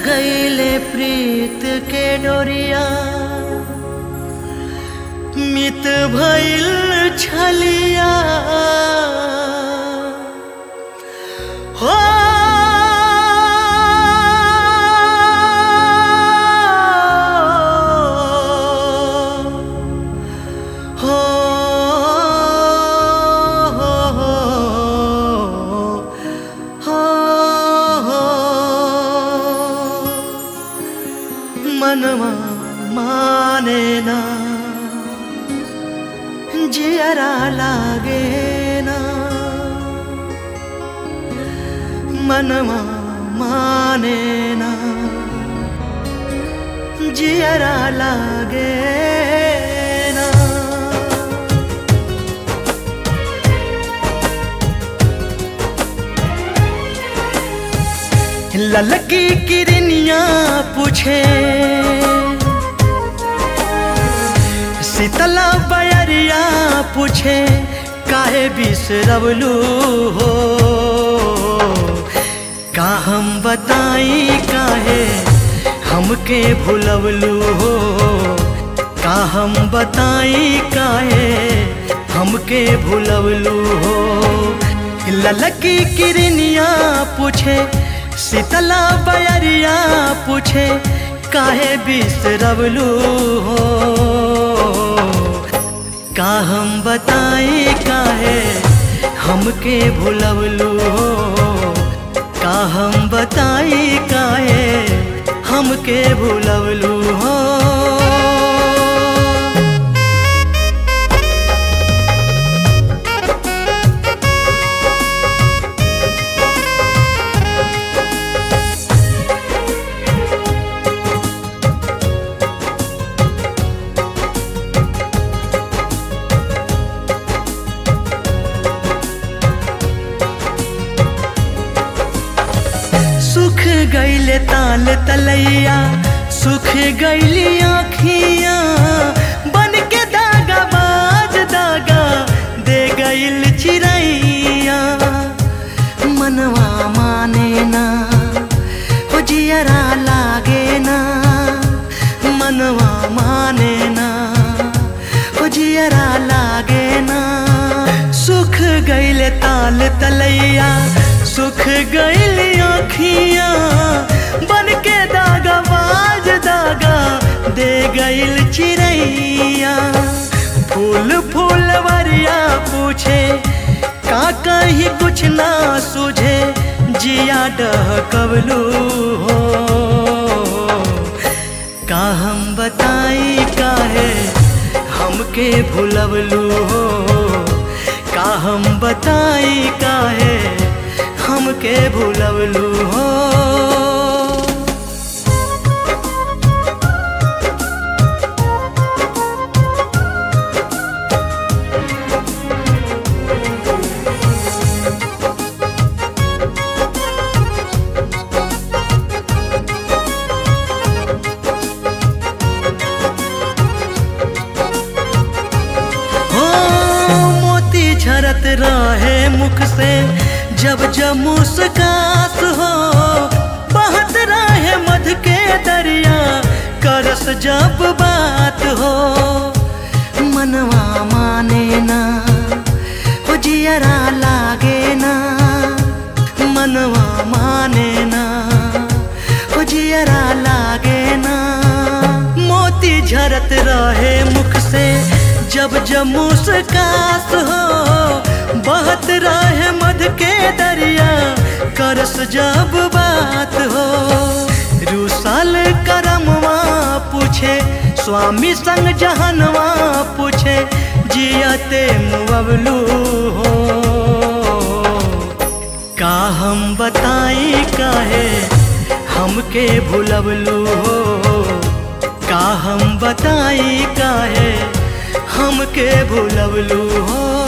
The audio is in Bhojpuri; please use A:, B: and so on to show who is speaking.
A: गईले प्रीत के डोरिया मित भइल छलिया हो हो हो हो हो मनवा माने ना जियरा लागे ना मनवा माने ना जियरा लागे ना ललकी किरनिया पूछे शीतला बयरिया पूछे काहे बिसरवलू हो का हम बताई काहे हमके भुलवलू हो का हम बताई काहे हमके भुलवलू हो ललकी किरनिया पूछे शीतला बयरिया पूछे काहे बिसरवलू हो का हम बताई काहे हमके भुलवलू हो का हम बताई काहे हमके भुलवलू हो सुख गईले ताल तलैया सुख गईली आखिया बन के दागा बाज दागा दे गईल चिड़ैया मनवा माने ना हो जियरा लागे ना मनवा माने ना हो जियरा लागे ना सुख गईले ताल तलैया सुख गईली आखिया बन के दागा बाज दागा दे गईल चिड़ैया फूल फूल वरिया पूछे का कहीं कुछ ना सूझे जिया डह कबलू हो का हम बताई काहे हमके भुलवलू हो का हम बताई काहे हमके भुलवलू हो हो मोती झरत रहे मुख से जब जब मुस्कास हो बहत रहे मध के दरिया करस जब बात हो मनवा माने ना हो जियरा लागे ना मनवा माने ना हो जियरा लागे ना मोती झरत रहे मुख से जब जब मुस्कास हो बहत रहे मध के दरिया करस जब बात हो रूसल करमवा पूछे स्वामी संग जहनवा पूछे जियते मुअवलू हो का हम बताई काहे हमके भुलवलू हो का हम बताई काहे हमके भुलवलू हो